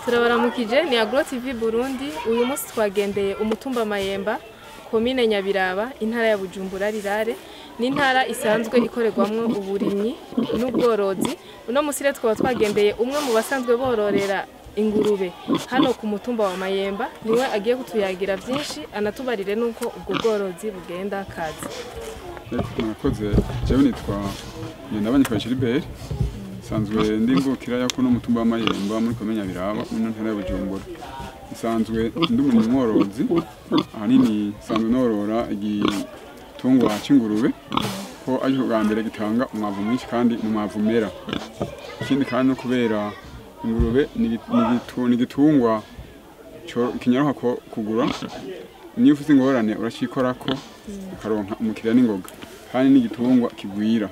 turabaramukije ni agro tv burundi uyu munsi twagendeye umutumba mayemba komine nyabiraba intara ya bujumbura rirare ni intara isanzwe ikorerwamwo uburimyi n'ubworozi uno munsi rero twaba twagendeye umwe mu basanzwe bororera ingurube hano ku mutumba wa mayemba niwe agiye kutuyagira byinshi anatubarire n'uko ubwo bworozi bugenda kazi murakoze jewe nitwa ngendabanyikwa Gilbert nsanzwe ndi imvukira yo kuno mutumba w'amayemba muri komine Nyabiraba mu ntara ya Bujumbura nsanzwe ndi umurimyi mworozi ahanini nsanzwe norora igitungwa c'ingurube ko ariko bwa mbere gitanga umwavu mwinshi kandi ni umwavu umera ikindi kandi no kubera ingurube ni igi- ni gitu- ni igitungwa co- kinyaruka ko- kugura niyo ufite ingorane uracikorako ukaronka umukiriya n'ingoga kandi n'igitungwa kigwira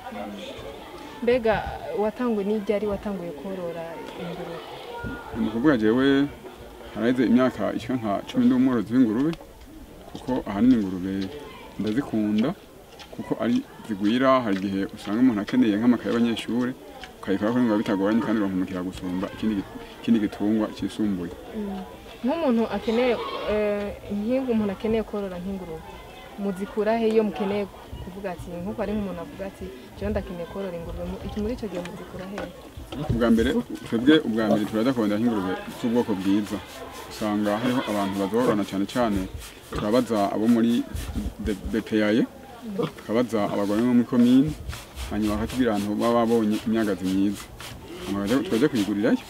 mbega watanguye n'iryari watanguye korora ingurube ni ukuvuga jewe haraheze imyaka ishika nka cumi ndi umworozi w'ingurube kuko ahanini ingurube ndazikunda kuko ari zigwira hari igihe usanga umuntu akeneye nk'amakaye y'abanyeshure ukayikora ko biba bitagoranye kandi uronka umukiriya gusumba ikindi gi- ikindi gitungwa cisumbuye nk'umuntu akeneye eh, nk'ingu umuntu akeneye korora nk'ingurube muzikura he iyo mukeneye kuvuga ati nk'uko ari nk'umuntu avuga ati jewe ndakeneye korora ingurube mu- iki muri ico gihe muzikura he ubwa mbere twebwe ubwa mbere turaza kurondera nk'ingurube z'ubwoko bwiza usanga hariho abantu bazorana cyane cyane turabaza abo muri B- BPAye tukabaza abagore bo muri komine hanyuma bakatubwira ahantu baba babonye imyagazi myiza hanyuma baje- tukaja kuyigurirayo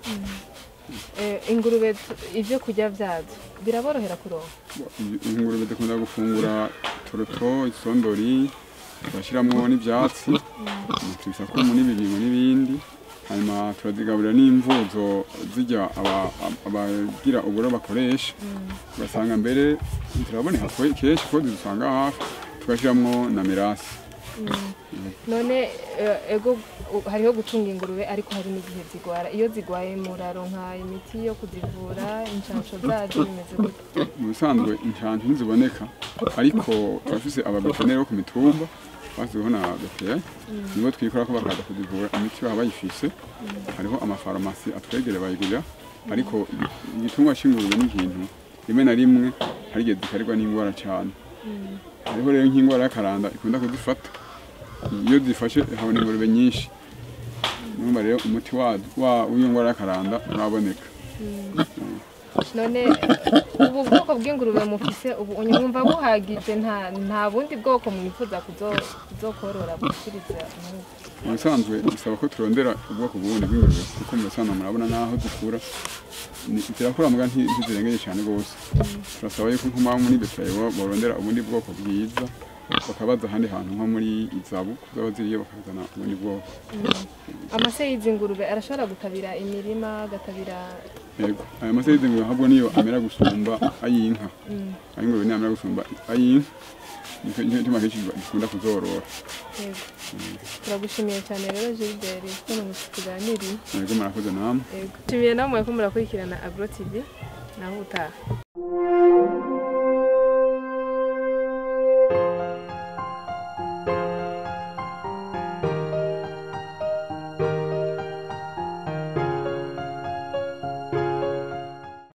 Eh, ingurube tu- ivyo kurya vyazo biraborohera kuronka ingurube dukunda gufungura toroto isondori tugashyiramo n'ibyatsi tubisakumu n'ibibingo n'ibindi hanyuma turazigaburira n'imvuzo zijya aba- abagira uburo bakoresha ugasanga mbere turaboneka ko- kenshi ko zidusanga hafi tugashyiramo na mirasi none eh, ego u- hariho gutunga ingurube ariko hari n'igihe zigwara iyo zigwaye muraronka imiti yo kuzivura inshansho zazo bimeze gute mu bisanzwe inshanti ntiziboneka ariko turafise abaveterineri bo ku mitumba basizeho na BPA nibo twikora ko bakaza kuzivura imiti baba bayifise hariho amafarumasi atwegere bayigurira ariko igitungwa c'ingurube ni ikintu rimwe na rimwe hari igihe zikarirwa n'indwara cane hariho rero nk'indwara y'akaranda ikunda kuzifata iyo zifashe habona ingurube nyinshi numva rero umuti wa- wa- w'iyo ndwara y'akaranda uraboneka none ubu bwoko bw'ingurube mufise ubu unyumva buhagije nta nta bundi bwoko mwifuza kuzo- kuzokorora bushikiriza nk'ubu mu bisanzwe bisaba ko turondera ubwoko bundi bw'ingurube kuko mu bisanzwe murabona n'aho zikura ni- zirakura muga nti- ntizirengeye cyane rwose turasaba yuko nko muri beteraye borondera ubundi bwoko bwiza bakabaza ahandi hantu nko muri izabu zaba ziriyo bakazana ubundi bwoko amase y'izi ngurube arashobora gutabira imirima agatabira yego aya mase y'izingurube ahubwo niyo amera gusumba ay'inka ay'ingurube niyo amera gusumba ay'inka nicyo nicyo gituma kenshi dukunda kuzorora yego turagushimiye cyane rero Gilbert ko tuganiriye yego murakoze namwe yego nshimiye namwe ko murakurikirana agro tv naho utaha